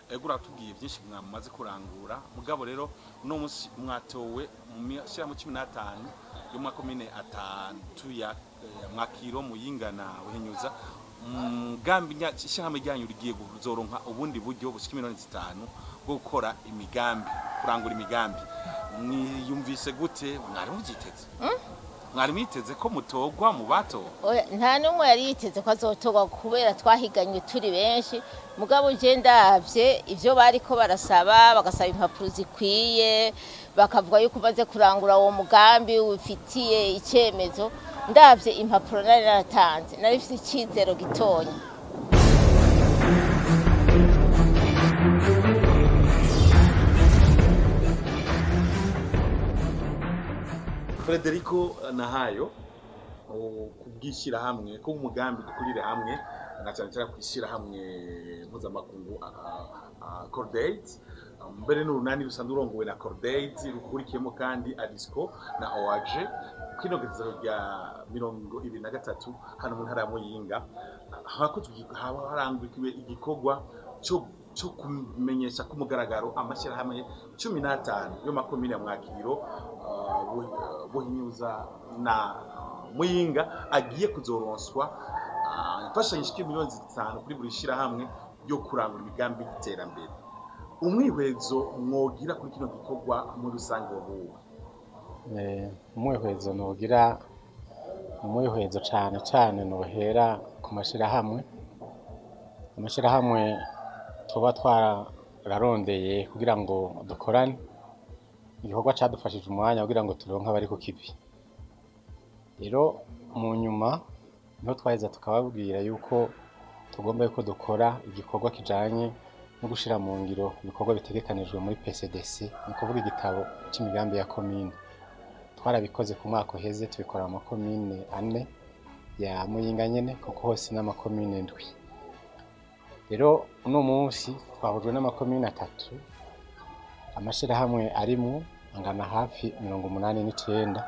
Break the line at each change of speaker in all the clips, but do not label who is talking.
ego uratubwiye byinshi mwamaze kurangura mugabo rero uno munsi mwatowe mu mashyirahamwe cumi n'atanu yo mu makomine atatu ya eh, mwakiro muyinga na buhinyuza mugambi nya- ishyirahamwe ryanyu rigiye kuzoronka ubundi buryo bushika miliyoni zitanu bwo gukora imigambi kurangura imigambi mwiyumvise gute mwari mubyiteze mwari mwiteze ko mutogwa mu batowe
Oya, nta n'umwe yari yiteze ko azotorwa kubera twahiganye turi benshi mugabo je ndavye ivyo bariko barasaba bagasaba impapuro zikwiye bakavuga yuko umaze kurangura uwo mugambi ufitiye icemezo ndavye impapuro nari naratanze nari mfite icizero gitonya
Frederico Nahayo kubwishyirahamwe ko umugambi dukurire hamwe na cyane cyane kwishyirahamwe mpuzamakungu Cordate mbere n'urunani rusanzwe urongowe na Cordate rukurikiyemo kandi Adisco na OAG kwinogerezo rya mirongo ibiri na gatatu hano mu ntara ya Muyinga hakozwe haba harangukiwe igikorwa cyo cyo kumenyesha ku mugaragaro amashyirahamwe cumi n'atanu yo makomine ya Mwakiro uh, Bu- Buhinyuza na Muyinga agiye kuzoronswa uh, imfashanyo ishika miliyoni zitanu kuri buri shyirahamwe ryo kurangura imigambi y'iterambere umwihwezo mwogira kuri kino gikorwa muri rusange wabuwe
Eh, umwihwezo nugira umwihwezo cane cane nohera ku mashirahamwe amashirahamwe tuba twararondeye kugira ngo dukorane igikorwa cadufashije umwanya kugira ngo turonke abari ku kivi rero mu nyuma niho twaheza tukababwira yuko tugomba yuko dukora igikorwa kijanye no gushira mu ngiro ibikorwa bitegekanijwe muri PCDC ni ukuvuga igitabo c'imigambi ya komine twarabikoze ku mwaka uheze tubikora mu makomine ane ya muyinga nyene kuko hose n'amakomine ndwi rero uno munsi twahujwe n'amakomine atatu amashirahamwe arimwo angana hafi mirongo umunani n'icenda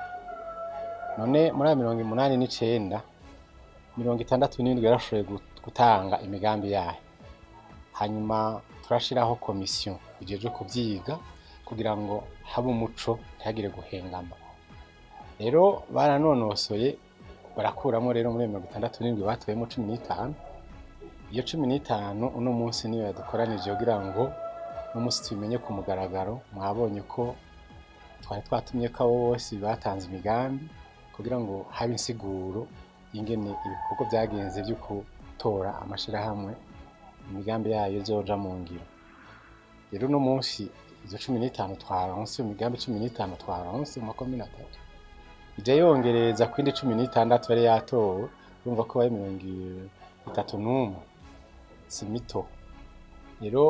none muri ayo mirongo umunani n'icenda mirongo itandatu n'indwi yarashoboye gut- gutanga imigambi yayo hanyuma turashiraho komisiyo ijejwe kuvyiga kugira ngo habe umuco ntihagire guhengama rero baranonosoye barakuramo rero muri mirongo itandatu n'indwi batoyemo cumi n'itanu iyo cumi n'itanu uno munsi niyo yadukoranije kugira ngo uno munsi tubimenye ku mugaragaro mwabonye ko twari twatumye ko abo bose batanze imigambi kugira ngo habe insiguro y'ingene ibikorwa byagenze byo gutora amashirahamwe imigambi yayo izoja mu ngiro rero uno munsi izo cumi n'itanu twaronse imigambi cumi n'itanu twaronse mu makomine atatu ija yongereza ku yindi cumi n'itandatu yari yatowe urumva ko bari mirongo itatu n'umwe si mito rero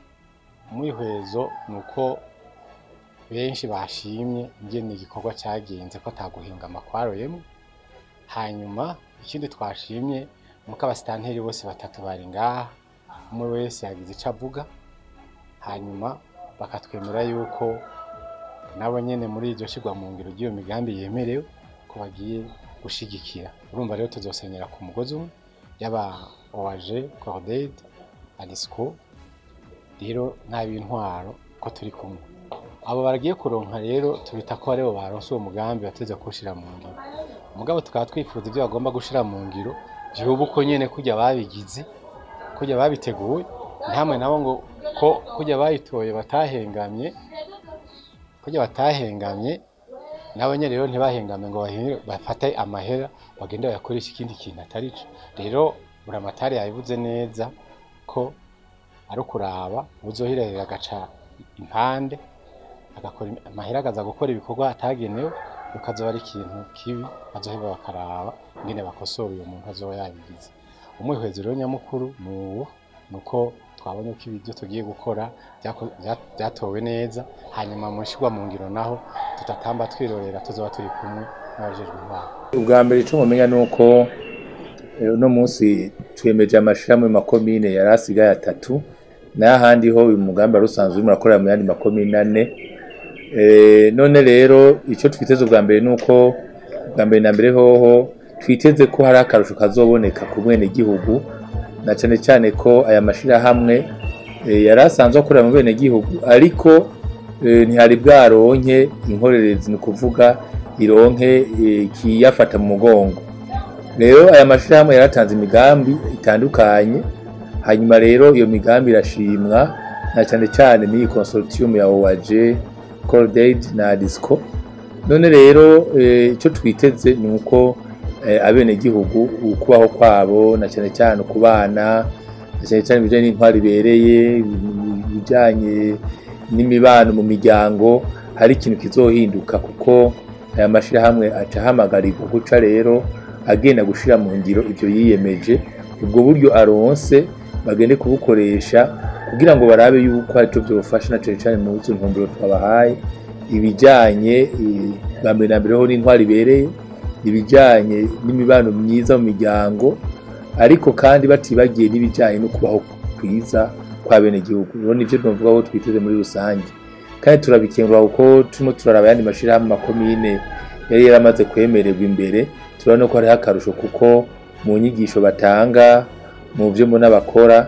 umwihwezo ni uko benshi bashimye ingene igikorwa cyagenze ko ataguhingama kwaroyemo hanyuma ikindi twashimye ni uko abasitanteri bose batatu bari ngaha umwe wese yagize icyo avuga hanyuma bakatwemera yuko nabo nyene muri iryo shirwa mu ngiro ry'iyo migambi yemerewe ko bagiye gushigikira urumva rero tuzosenyera ku mugozi umwe yaba OAG, Cordade, Adisco rero n'ab'intwaro ko turi kumwe abo baragiye kuronka rero tubita ko aribo baronse uwo mugambi bateze kuwushira mu ngiro mugabo tukaba twifuza ibyo bagomba gushira mu ngiro vyoba uko nyene kurya babigize kurya babiteguye ntamwe nabo ngo ko kurya bayitoye batahengamye kurya batahengamye nabo nyene rero ntibahengame ngo bahinge- bafate amahera bagende bayakoresha ikindi kintu atari co rero buramatari yabivuze neza ko ari ukuraba uzohirahira agaca impande agakora im- amahera akaza gukora ibikorwa atagenewe bikazoba ari ikintu kibi bazoheba bakaraba ingene bakosora uyo muntu azoba yabigize umwihwezo rero nyamukuru ni uwo ni uko twabonye ko ibyo tugiye gukora byako- bya- byatowe neza hanyuma mu nshirwa mu ngiro naho tutatamba twirorera tuzoba turi kumwe n'abajejwe intwaro
ubwa mbere icyo mumenya ni uko eh, uno munsi twemeje amashirahamwe mu makomine yari asigaye atatu n'ahandi ho uyu mugambi wari usanzwe urimo urakorera mu yandi makomine ane Eh, none rero icyo twiteze ubwa mbere ni uko ubwa mbere na mbere hoho twiteze ko hari akarusho kazoboneka ku bwenegihugu na cyane cyane ko aya mashirahamwe eh, yari asanzwe akorera mu bene gihugu ariko eh, ntihari bwaronke inkorerezi ni ukuvuga ironke eh, ikiyafata mu mugongo rero aya mashirahamwe yaratanze imigambi itandukanye hanyuma rero iyo migambi irashimwa na cyane cyane n'iyi consortium ya OAG Cordaid na Disco none rero eh, icyo twiteze ni uko eh, abenegihugu ukubaho kwabo na cyane cyane ukubana na cyane cyane ibijyanye n'intwari ibereye ibijyanye n'imibano mu miryango hari ikintu kizohinduka kuko aya mashyirahamwe aca ahamagarirwa guca rero agenda gushyira mu ngiro ibyo yiyemeje ubwo buryo aronse bagende kubukoresha kugira ngo barabe yuko hari icyo byofasha na cyane cyane mu izo ntumbero twabahaye ibijyanye eh, bwa mbere na mbere ho n'intwari ibereye ibijyanye n'imibano myiza mu miryango ariko kandi batibagiye n'ibijyanye no kubaho kwiza kwa bene gihugu rero nivyo tuvuga ko twiteze muri rusange kandi turabikengura kuko turimo turaraba ayandi mashirahamwe makomine yari yaramaze kwemererwa imbere turabona ko hariho akarusho kuko mu nyigisho batanga mu byo mbona bakora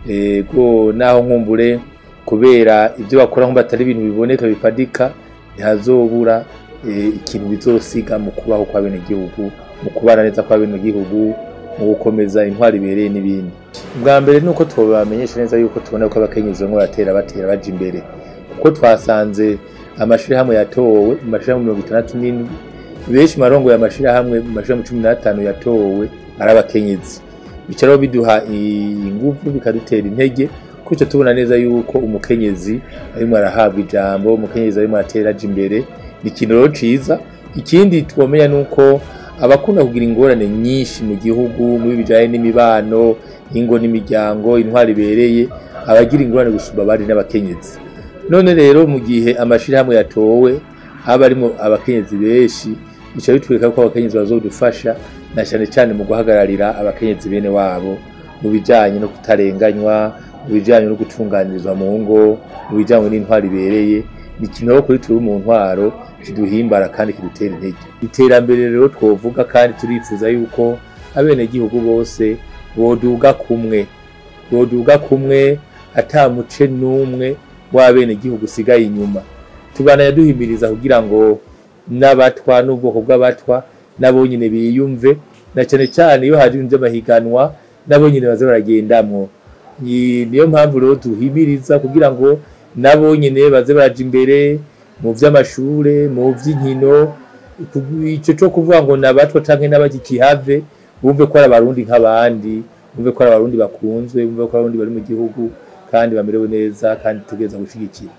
ego naho nkumbure kubera ibyo bakora nko batari ibintu biboneka bifadika ntihazobura eh, ikintu bizosiga mu kubaho kwa bene gihugu mu kubana neza kwa bene gihugu mu gukomeza intwari ibereye n'ibindi bwa mbere ni uko tubamenyesha neza yuko tubona ko abakenyezi bamwe baratera batera baja imbere kuko twasanze amashirahamwe yatowe mu mashirahamwe mirongo itandatu n'indwi benshi marongo y'amashirahamwe mu mashirahamwe cumi n'atanu yatowe ari abakenyezi bica rero biduha ingufu bikadutera intege kuko tubona neza yuko umukenyezi arimo arahabwa ijambo umukenyezi arimo aratera aja imbere ni ikintu rero ciza ikindi twomenya ni uko abakunda kugira ingorane nyinshi mu gihugu muri bijyanye n'imibano ingo n'imiryango intwari ibereye abagira ingorane gusumba abandi n'abakenyezi none rero mu gihe amashyirahamwe yatowe haba harimo abakenyezi benshi bica bitwereka ko abakenyezi bazodufasha na cyane cyane mu guhagararira abakenyezi bene wabo mu bijyanye no kutarenganywa mu bijyanye no gutunganirizwa mu ngo mu bijyanye n'intwari ibereye ni ikintu rero kuri turi mu ntwaro kiduhimbara kandi kidutera intege iterambere rero twovuga kandi turifuza yuko abenegihugu bose boduga kumwe boduga kumwe ata muce n'umwe w'abenegihugu usigaye inyuma tubana yaduhimiriza kugira ngo n'abatwa n'ubwoko bw'abatwa nabo nyine biyumve na cyane cyane iyo hari amahiganwa nabo nyine baza baragendamwo Ni- niyo mpamvu rero duhimiriza kugira ngo nabo nyine baze baraja imbere mu vy'amashure mu vy'inkino ku- ico co kuvuga ngo nabatwa canke n'abagikihave bumve ko ari abarundi nk'abandi bumve ko ari abarundi bakunzwe bumve ko ari abarundi bari mu gihugu kandi bamerewe neza kandi tugeza gushigikira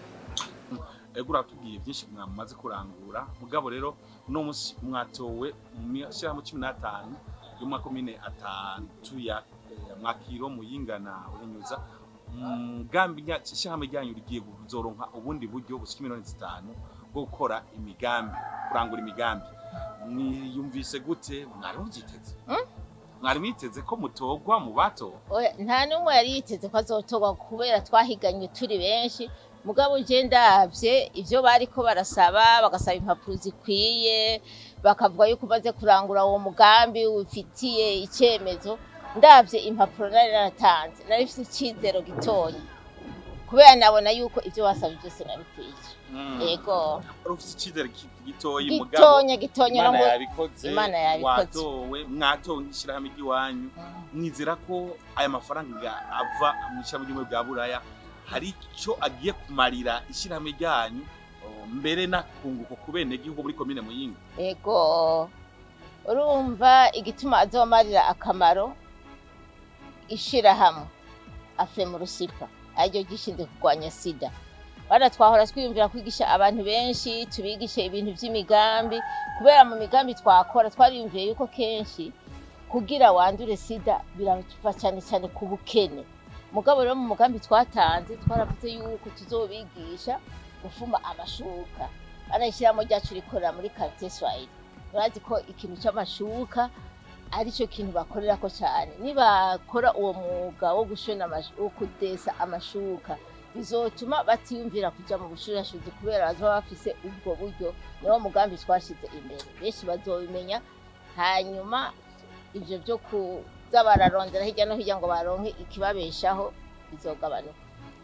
ego uratubwiye byinshi mwamaze kurangura mugabo rero uno munsi mwatowe mu mashyirahamwe cumi n'atanu y'amakomine atatu ya eh, mwakiro muyingana uhinyuza umugambi nya- ishyirahamwe ryanyu rigiye kuzoronka ubundi buryo bushika miliyoni zitanu bwo gukora imigambi kurangura imigambi mwiyumvise gute mwari mubyiteze mwari mwiteze ko mutogwa mu batowe
Oya, nta n'umwe yari yiteze ko azotorwa kubera twahiganywe turi benshi mugabo je ndavye ivyo bariko barasaba bagasaba impapuro zikwiye bakavuga yuko umaze kurangura uwo mugambi ufitiye icemezo ndavye impapuro nari naratanze nari mfise icizero gitonya kubera nabona yuko ivyo basabye byose nabikwiye yego
wari ufite icyizere ki- gitoyi mugabo
gitonya gitonya
imana
ngo
yabikoze
Imana yabikoze.
watowe mwatowe nk'ishyirahamwe ry'iwanyu mwizera ko aya mafaranga ava mu ishyirahamwe ry'ubumwe bwa buraya hari icyo agiye kumarira ishyirahamwe ryanyu o, mbere n'akunguko ku benegihugu muri komine muyinga
Ego urumva igituma azomarira akamaro ishirahamwe afemu rusipa ariryo gishinzwe kurwanya sida bana twahora twiyumvira kwigisha abantu benshi tubigishe ibintu by'imigambi kubera mu migambi twakora twariyumviye yuko kenshi kugira wandure sida birava cyane cyane ku bukene mugabo rero mu mugambi twatanze twaravuze yuko tuzobigisha gufuma amashuka banayishyiramo ryacu rikorera muri quartier swahili urazi ko ikintu cy'amashuka ari cyo kintu bakorera ko cyane nibakora uwo mwuga wo gushona amashu- wo kudesa amashuka bizotuma batiyumvira kuja mu bushurashuzi kubera bazoba bafise ubwo buryo niwo mugambi twashize imbere benshi bazobimenya hanyuma ivyo vyo kuza bararondera hirya no hirya ngo baronke ikibabeshaho bizogabanuka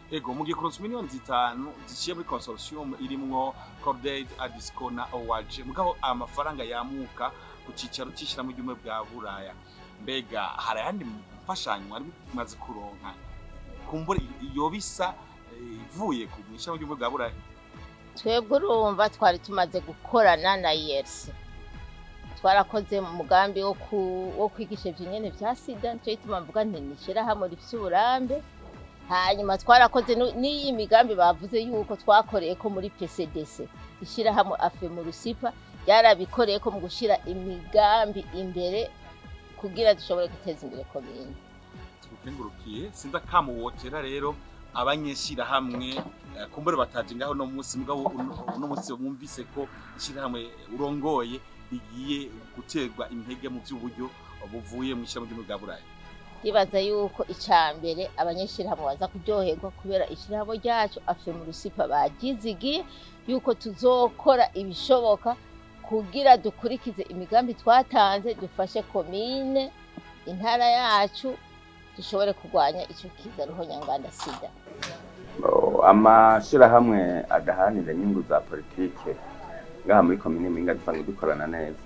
ego mugiye kuronsa miliyoni zitanu ziciye muri consortium irimwo Cordaid Adisco na OAG mugabo amafaranga yamuka ku cicaro c'ishirahamwe ry'ubumwe bwa Buraya mbega hari ayandi mfashanyo mwari bimaze kuronka kumbura iyo bisa eh, ivuye ku ishirahamwe ry'ubumwe bwa Buraya
twebwe urumva twari tumaze gukorana na yesi twarakoze mu mugambi wo ku- wo kwigisha ivyo nyene vya sida nico gituma mvuga nti ni ishirahamwe rifise uburambe hanyuma twarakoze nu- n'iyi migambi bavuze yuko twakoreye ko muri pcdc ishirahamwe afe mu rusipa ryarabikoreye ko mu gushira imigambi imbere kugira dushobore guteza imbere komine
tugukengurukiye sinda kamuwotera rero abanyeshirahamwe eh, kumbure bataje ngaho no munsi mugabo uno- uno munsi bumvise ko ishirahamwe urongoye rigiye guterwa intege mu by'uburyo buvuye mu ishirahamwe ry'ubumwe bwa Buraya
ndibaza yuko icya mbere abanyeshirahamwe baza kuryoherwa kubera ishirahamwe ryacu afe mu rusipa bagizigiye yuko tuzokora ibishoboka kugira dukurikize imigambi twatanze dufashe komine intara yacu dushobore kurwanya icyo kiza ruhonyanganda sida
Oh, amashirahamwe adaharanira inyungu za politike ngaha muri komine Mpinga dusanzwe dukorana neza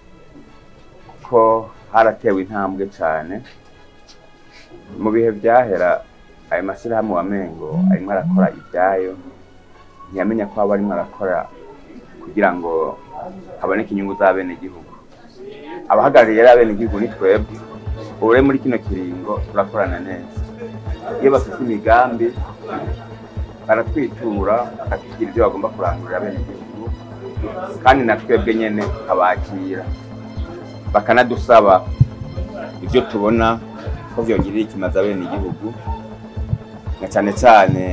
kuko haratewe intambwe cane mu bihe vyahera ayo mashirahamwe wamengo arimwo arakora ivyayo ntiyamenya ko aba arimwo arakora kugira ngo haboneke inyungu z'abenegihugu abahagarariye rero abenegihugu ni twebwe ubu rero muri kino kiringo turakorana neza iyo bafite imigambi baratwitura bakatubwira ibyo bagomba kurangurira abenegihugu kandi na twebwe nyene tukabakira bakanadusaba ibyo tubona ko vyongirira ikimazi abenegihugu na cane cane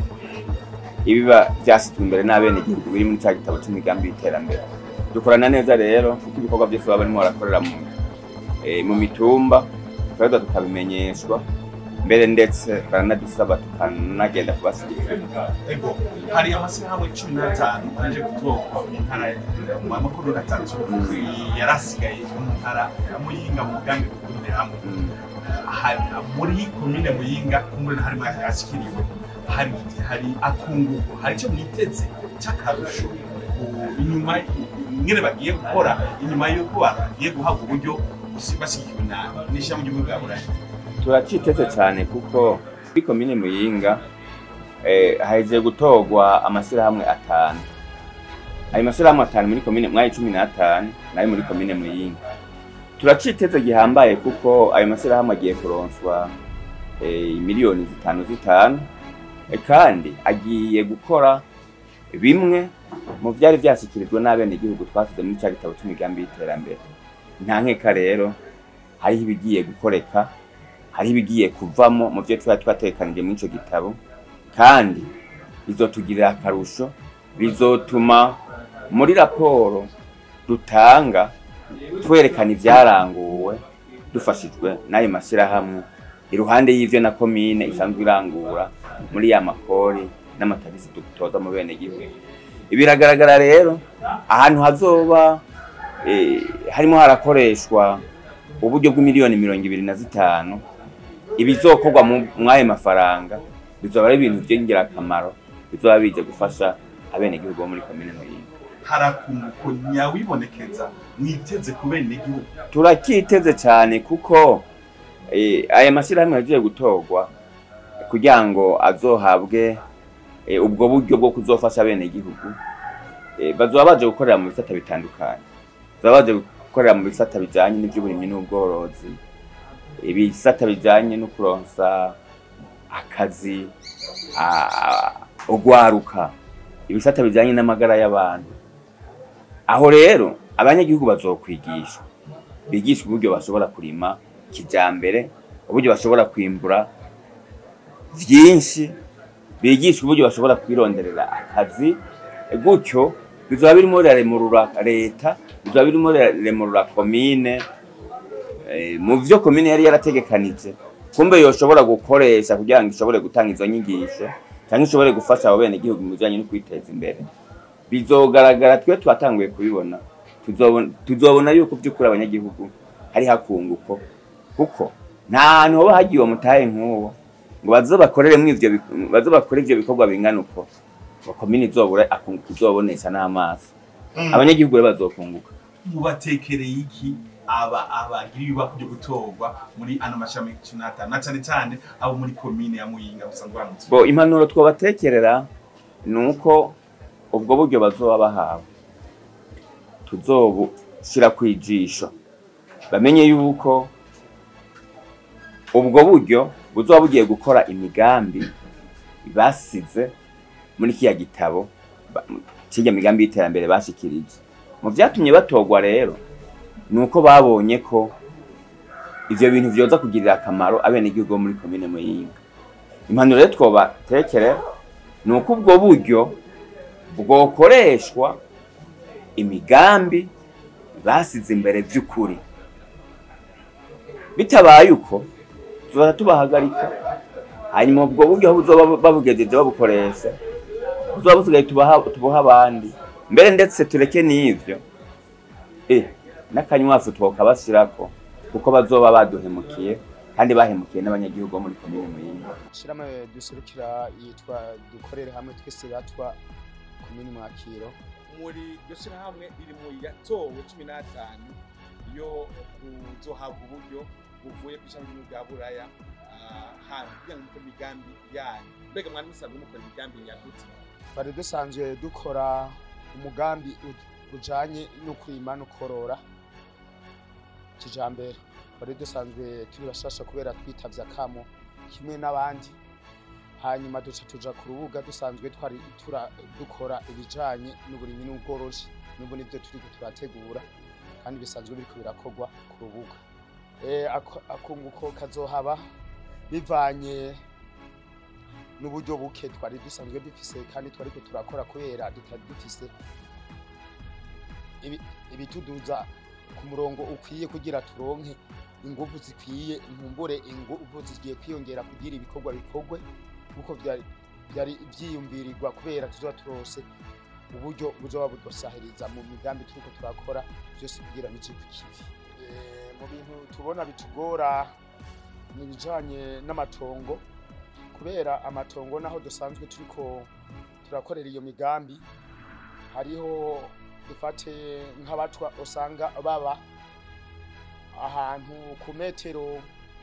ibiba vyasizwe imbere n'abenegihugu biri muri ca gitabo c'imigambi y'iterambere dukorana neza rero kuko ibikorwa vyose baba barimo barakorera mu, eh, mu mitumba turaheza tukabimenyeshwa mbere ndetse baranadusaba tukanagenda kubashigikira
ego hari amashyirahamwe cumi n'atanu aje gutorwa mu ntara mu makuru gatatu yarasigaye mu ntara ya muyinga mu mugambi gukorera hamwe
Mm.
hari muri komine muyinga kumuri harimo yashikiriwe hari hari akunguko hari icyo mwiteze cy'akarusho ku- inyuma nyine bagiye gukora inyuma y'uko bagiye guhabwa uburyo busi- bashyigikiwe na n'ishyirahamwe ry'ubumwe bwa burayi
turaciteze cyane kuko kuri komine muyinga eh, hahejeje gutorwa amashyirahamwe atanu ayo mashyirahamwe atanu muri komine mwayi cumi n'atanu nayo muri komine muyinga turaciteze gihambaye kuko ayo mashyirahamwe agiye kuronswa eh, miliyoni zitanu zitanu eh, kandi agiye gukora bimwe mu byari byashyikirijwe n'abenegihugu twasize muri cya gitabo cy'imigambi y'iterambere nta nkeka rero hariho ibigiye gukoreka hariho ibigiye kuvamo mu byo tuba twatekanije muri icyo gitabo kandi bizotugirira akarusho bizotuma muri raporo dutanga twerekana ibyaranguwe dufashijwe n'ayo mashyirahamwe iruhande y'ivyo na komine isanzwe irangura muri ya makori n'amatagisi dutoza mu bene gihugu biragaragara rero ahantu hazoba eh, harimo harakoreshwa uburyo bw'imiliyoni mirongo ibiri na zitanu ibizokorwa mu- mw'ayo mafaranga bizoba ari ibintu vy'ingirakamaro bizoba bije gufasha abenegihugu bo muri komine muyinga
hari akunguko nyawibonekeza mwiteze ku benegihugu
turakiteze cyane kuko eh, aya mashyirahamwe yagiye gutorwa kugira ngo azohabwe eh, ubwo buryo bwo kuzofasha abenegihugu eh, bazoba baje gukorera mu bisata bitandukanye bazoba baje gukorera mu bisata bijanye n'ivy'uburimyi n'ubworozi ibisata bijanye no kuronsa akazi a- ugwaruka ibisata bijanye n'amagara y'abantu aho rero abanyagihugu bazokwigishwa bigishwa uburyo bashobora kurima kijambere uburyo bashobora kwimbura vyinshi bigishwa uburyo bashobora kwironderera akazi gutyo bizoba birimo biraremurura leta bizoba birimo biraremurura komine eh, mu vyo komine yari yarategekanije kumbe yoshobora gukoresha kugira ngo ishobore gutanga izo nyigisho cyangwa ishobore gufasha abo bene gihugu mu bijanye no kwiteza imbere bizogaragara twe twatanguye kubibona tuzobona tuzobona yuko by'ukuri abanyagihugu hari hakunguko kuko nta hantu hoba hagiye uwo mutahe nk'uwo ngo baze bakoreremo ivyo bik- baze bakore ivyo bikorwa bingana uko ngo komine izobura akunguka izobonesha n'amaso abanyagihugu rero bazokunguka
mubatekereye iki aba abagira ibibako byo gutorwa muri ano mashami cumi n'atanu na cane cane abo muri komine ya muyinga musanzwe baramutse
bo impanuro twobatekerera ni uko ubwo buryo bazoba bahawe tuzobushira kwijisho bamenye yuko ubwo buryo buzoba bugiye gukora imigambi basize muri kiya gitabo ba- kirya migambi y'iterambere bashikirije mu vyatumye batorwa rero ni uko babonye ko ivyo bintu vyoza kugirira akamaro abenegihugu bo muri komine muyinga impanuro rero twobatekere ni uko ubwo buryo bwokoreshwa imigambi basize imbere by'ukuri bitabaye uko tuzaza tubahagarika hanyuma ubwo buryo aho buzoba babugejeje babukoresha buzoba busigaye tubaha tubuha abandi mbere ndetse tureke n'ivyo eh n'akanywafu twokabashirako kuko bazoba baduhemukiye kandi bahemukiye n'abanyagihugu bo muri komine muyinga
ishirahamwe duserukira yitwa dukorere hamwe twese batwa komini mwakiro
muri iryo shirahamwe riri mu yatowe cumi n'atanu yo kuzohabwa uburyo buvuye ku ishami ry'igihugu bwa buraya ah, hantu kugira ngo mukore imigambi yanyu mbega mwari musanzwe mukora imigambi nyagutse
twari dusanzwe dukora umugambi u- ujanye no kurima no korora kijambere twari dusanzwe turi bashasha kubera twitavye akamo kimwe n'abandi hanyuma duca tuja ku rubuga dusanzwe twari tura dukora ibijanye n'uburimyi n'ubworozi n'ubu nivyo turiko turategura kandi bisanzwe biriko birakorwa ku rubuga Eh, ako- akunguko kazohaba bivanye n'uburyo buke twari dusanzwe dufise kandi twariko turakora kubera tutari dufise ibi- ibituduza ku murongo ukwiye kugira turonke inguvu zikwiye ntumbure inguvu zigiye kwiyongera kugira ibikorwa bikorwe kuko vyari vyari vyiyumvirirwa kubera tuzoba turose uburyo buzoba budusahiriza mu migambi turiko turakora vyose kugira bije ku kivi Eh, mu bintu tubona bitugora ni ibijanye n'amatongo kubera amatongo naho dusanzwe turiko turakorera iyo migambi hariho dufate nk'abatwa usanga baba ahantu ku metero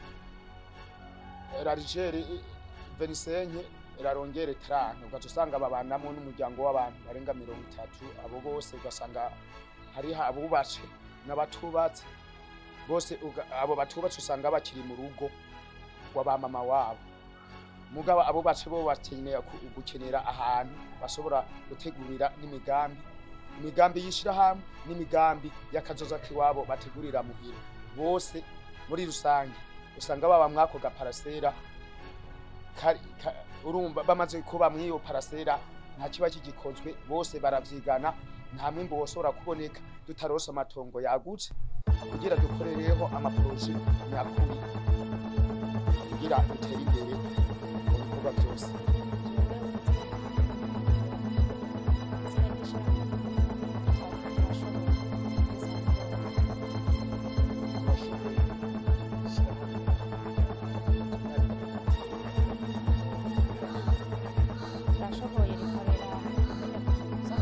larigere verisenke rarongere tarante ugaca usanga babanamo n'umuryango w'abantu barenga mirongo itatu abo bose ugasanga hariho abubatse n'abatubatse bose uga- abo batubatse usanga bakiri mu rugo w'abamama wabo mugabo abo bace bo bakenera ku- gukenera ahantu bashobora gutegurira n'imigambi imigambi y'ishirahamwe n'imigambi y'akazoza k'iwabo bategurira muhira bose muri rusange usanga baba mwako gaparasera kari- ka- urumva bamaze kuba mw'iyo parasera nta kiba kigikozwe bose baravyigana nta mwimbu woshobora kuboneka tutarose amatongo yagutse kugira dukorereho amaporoje nyakuri kugira dutere imbere mu bikorwa byose
turashoboye rikorera kuza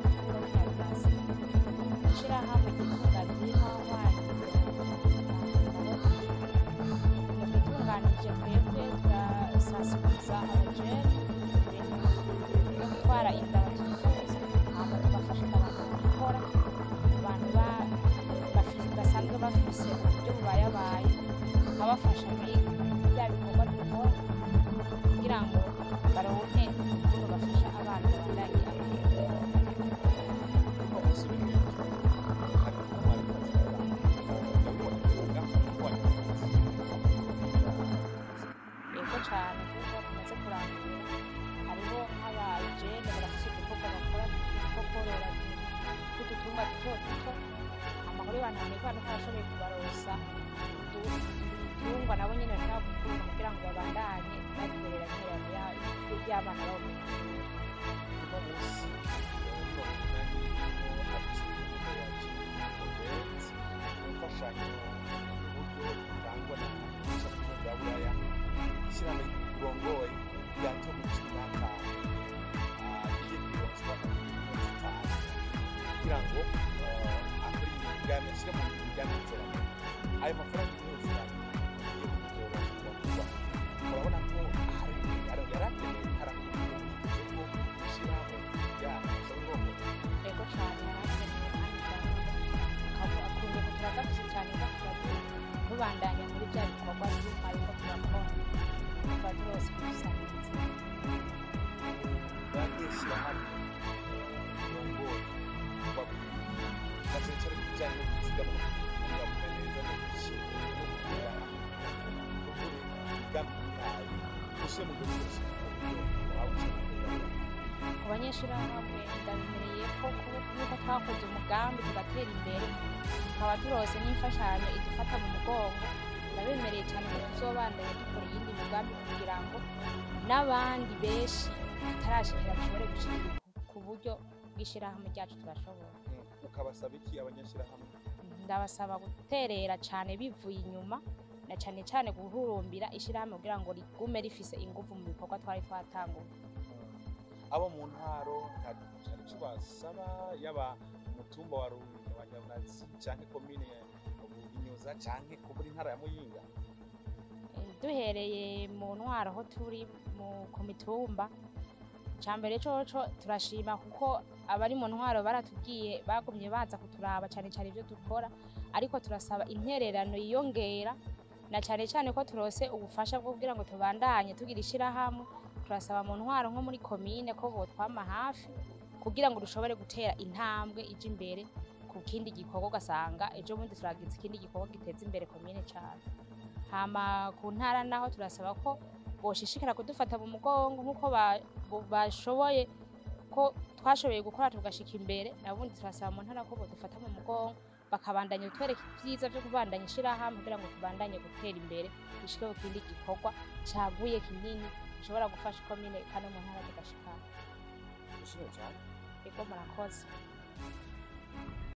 ishyirahamwe ryitwa ry'ihawani yadutunganije twebwe turasasiza abajene no gutwara inda batifuza hama tugafasha abantu gukora abantu ba- bafi- basanzwe bafise uburyo bubayabaye tukabafasha muri bya bikorwa dukora kugira ngo baronke ukuntu bafasha abana babandanye yego cyane kuko tumaze kurangura hariho nk'abajene barafise udukorwa bakora two korora tw'udutungwa duto duto amahoro y'abantu bamenya ko barashoboye kubarosa ibitungwa nabo nyine bashobora gukunda kugira ngo babandanye bakorera iterambere ry'abana babo mu ishuri
uno munsi uno munani hadiswe imfashanyo uburyo butangwa na ishami bwa buraya ishyirahamwe ry'igihugu urongoye yato mu cumi n'atanu agiye kuronswa miliyoni zitanu kugira ngo eh, akore imigambi ashyire mu migambi y'iterambere ayo mafaranga miliyoni zitanu agiye kuzoronswa vuba urabona ko hari hari yarakenewe harakenewe ko ishyirahamwe ryacu urongoye
ego cyane yarakenewe kandi gahunda akunze kugira gafise cyane gafite tubandanya muri bya bikorwa by'umwari ko turakora tuba turose kudusangiza
bageshyira hamwe urongoye bacyane cyane ku bijyanye no kuzigama no kubungabunga neza no gushyira no gukorera hamwe imigambi yayo ushyire mu gihugu cyose waba ushaka
ku banyeshuri hamwe ndabimereye ko yuko twakoze umugambi tugatera imbere tukaba turose n'imfashanyo idufata mu mugongo ndabemereye cyane ko tuzobandanya dukora iyindi migambi kugira ngo n'abandi benshi tutarashikira bashobore gushikira ku buryo bw'ishyirahamwe ryacu turashobora
ukabasaba iki abanyashyirahamwe
ndabasaba guterera cyane bivuye inyuma na cyane cyane guhurumbira ishyirahamwe kugira ngo rigume rifise ingufu mu bikorwa twari twatanguye
abo mu ntaro nta cyane icyo basaba yaba umutumba wa Rurinda wa Nyarunazi cyangwa komine ya Buhinyuza cyangwa ku muri ntara ya Muyinga
Eh, duhereye mu ntwaro aho turi mu ku mitumba icya mbere coco turashima kuko abari mu ntwaro baratubwiye bagumye baza kuturaba cyane cyane ibyo dukora ariko turasaba intererano yiyongera na cyane cyane ko turose ubufasha bwo kugira ngo tubandanye tugira ishyirahamwe turasaba mu ntwaro nko muri komine ko botwama hafi kugira ngo dushobore gutera intambwe ija imbere ku kindi gikorwa ugasanga ejo bundi turagize ikindi gikorwa giteza imbere komine cyane hama ku ntara naho turasaba ko boshishikara kudufata mu mugongo nk'uko ba- bo- bashoboye ko twashoboye gukora tugashika imbere nabundi turasaba mu ntara ko bodufata mu mugongo bakabandanya kutwereka ibyiza byo kubandanya ishyirahamwe kugira ngo tubandanye gutera imbere dushike ku kindi gikorwa caguye kinini gishobora gufasha ikomine kandi mu ntara tugashikana
dushimye cyane
ego murakoze